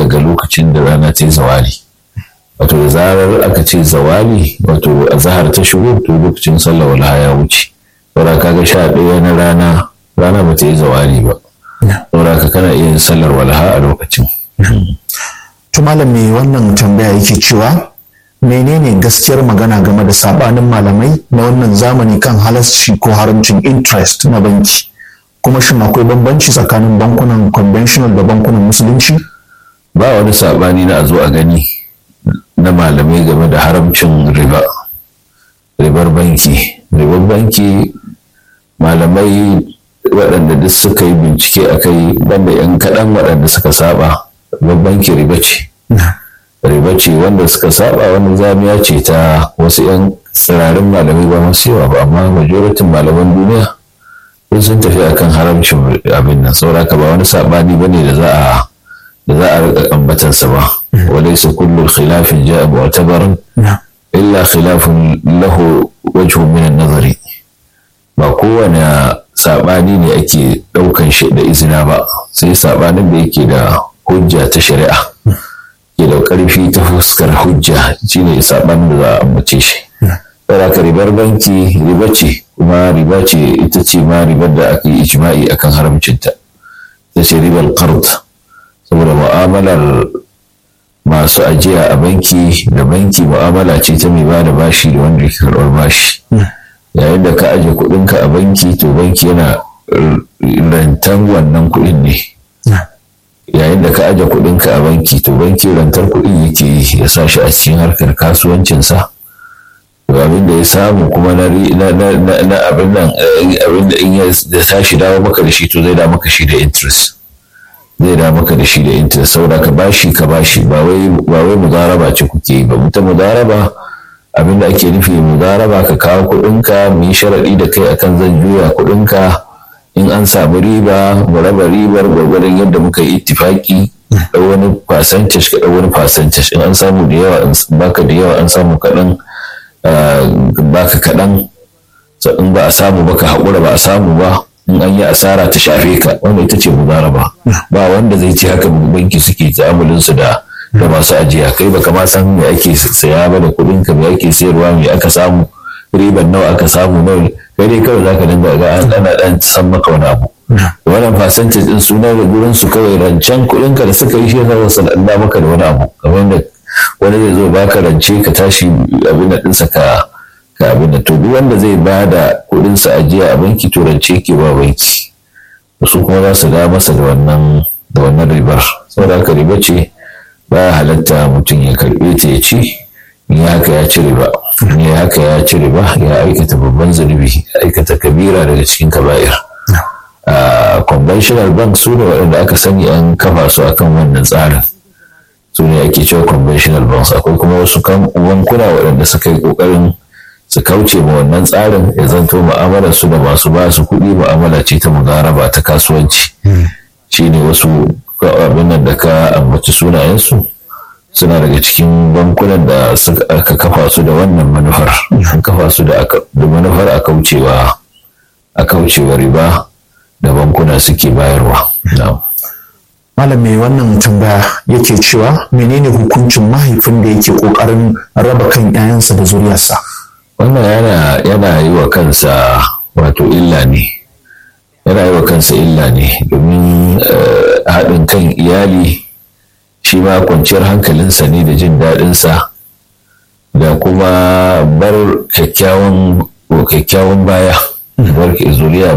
daga lokacin da rana ta yi zawali wato da zarar aka ce zawali wato a zahar ta shigo to lokacin sallah wala ya wuce saboda kaga sha ɗaya na rana rana ba ta yi zawali ba saboda ka kana iya yin sallar walaha a lokacin to malam me wannan tambaya yake cewa menene gaskiyar magana game da sabanin malamai na wannan zamani kan halasci ko haramcin interest na banki kuma shin akwai bambanci tsakanin bankunan conventional da bankunan musulunci ba wani sabani na a zo a gani na malamai game da haramcin riba ribar banki ribar banki malamai waɗanda duk suka yi bincike a kai banda 'yan kaɗan waɗanda suka saba ribar banki riba ce riba ce wanda suka saba wani zamiya ce ta wasu 'yan tsirarin malamai ba masu yawa ba amma majoratin malaman duniya sun sun tafi akan haramcin abin nan sauraka ba wani sabani ba ne da za a da za a rika ambatansa ba walaysa kullu khilafin ja'a mu'tabaran illa khilafun lahu wajhu min an-nazari ba kowane sabani ne ake daukan shi da izina ba sai sabanin da yake da hujja ta shari'a ke da karfi ta fuskar hujja shine sabanin da za a ambace shi saboda ribar banki riba ce kuma riba ce ita ce ma ribar da aka yi ijma'i akan haramcinta ita ce ribar qard saboda mu'amalar masu ajiya a banki da banki mu'amala ce ta mai ba da bashi da wanda ke karɓar bashi yayin da ka aje kuɗinka a banki to banki yana rantan wannan kuɗin ne yayin da ka aje kuɗinka a banki to banki rantar kuɗin yake yi ya sa shi a cikin harkar kasuwancinsa abin da ya samu kuma na abin nan abin da in ya tashi dawo maka da shi to zai da maka shi da interest zai da maka da shi da interest saboda ka bashi ka bashi ba wai ba wai mudaraba ce kuke yi ba mutum mudaraba abin da ake nufi mudaraba ka kawo kuɗinka mu yi sharaɗi da kai akan zan juya kuɗinka in an samu riba mu raba ribar gwargwadon yadda muka yi ittifaki da wani percentage ka da wani percentage in an samu da yawa baka da yawa an samu kaɗan baka kaɗan in ba a samu ba ka haƙura ba a samu ba in an yi asara ta shafe ka wanda ita ce mudaraba ba wanda zai ce haka banki suke ta'amulin su da da masu ajiya kai baka ma san me ake saya ba da kuɗin ka me ake sayarwa me aka samu riban nawa aka samu nawa kai dai kawai zaka dinga ga ana dan san maka wani abu wannan percentage din suna da gurin su kawai rancen kuɗin ka da suka yi shi yasa su da maka da wani abu kamar yadda wani zai zo baka rance ka tashi abin da ɗinsa ka ka abin da to duk wanda zai ba da kuɗinsa ajiya a banki to rance ke ba banki su kuma za su da masa da wannan da wannan ribar saboda haka riba ce ba halatta mutum ya karɓe ta ya ci in ya haka ya ci riba in ya haka ya ci riba ya aikata babban zunubi ya aikata kabira daga cikin kaba'ir conventional bank su ne waɗanda aka sani an kafa su akan wannan tsarin su ne ake cewa conventional banks akwai kuma wasu bankuna waɗanda suka yi ƙoƙarin su kauce ma wannan tsarin ya zanto mu'amalar su da masu ba su kuɗi mu'amala ce ta mugaraba ta kasuwanci shine wasu abin nan da ka ambaci sunayensu suna daga cikin bankunan da aka kafa su da wannan manufar an kafa su da manufar a kaucewa a kaucewa riba da bankuna suke bayarwa malam mai wannan tambaya yake cewa menene hukuncin mahaifin da yake kokarin raba kan 'ya'yansa da zuriyarsa wannan yana yana yi wa kansa wato illa ne yana yi wa kansa illa ne domin haɗin kan iyali shi ma kwanciyar hankalinsa ne da jin daɗinsa da kuma bar kyakkyawan baya bar zuriya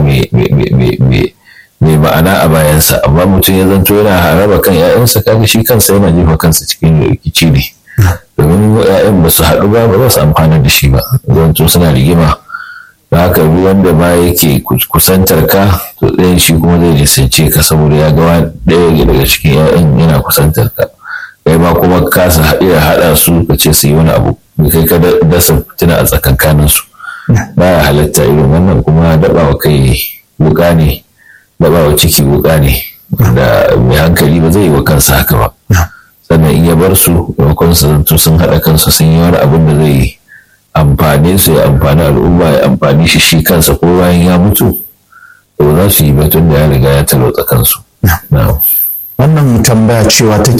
mai ma'ana a bayansa amma mutum ya zanto yana raba kan 'ya'yansa kaga shi kansa yana jefa kansa cikin rikici ne domin 'ya'yan ba su haɗu ba ba za su amfana da shi ba zanto suna rigima da haka ruwan da ma yake kusantar ka to ɗayan shi kuma zai nisance ka saboda ya ga ɗaya daga cikin 'ya'yan yana kusantar ka kai ma kuma kasa iya haɗa su ka ce su yi wani abu kai ka dasa fitina a tsakankanin su ba ya halatta irin wannan kuma daɓawa kai wuƙa ne daɓawa ciki wuƙa ne da mai hankali ba zai yi wa kansa haka ba sannan in ya bar su maimakon su zanto sun haɗa kansu sun yi wani abin da zai amfane su ya amfani al'umma ya amfani shi shi kansa ko bayan ya mutu to za su yi batun da ya riga ya talauta kansu. Wannan tambaya cewa take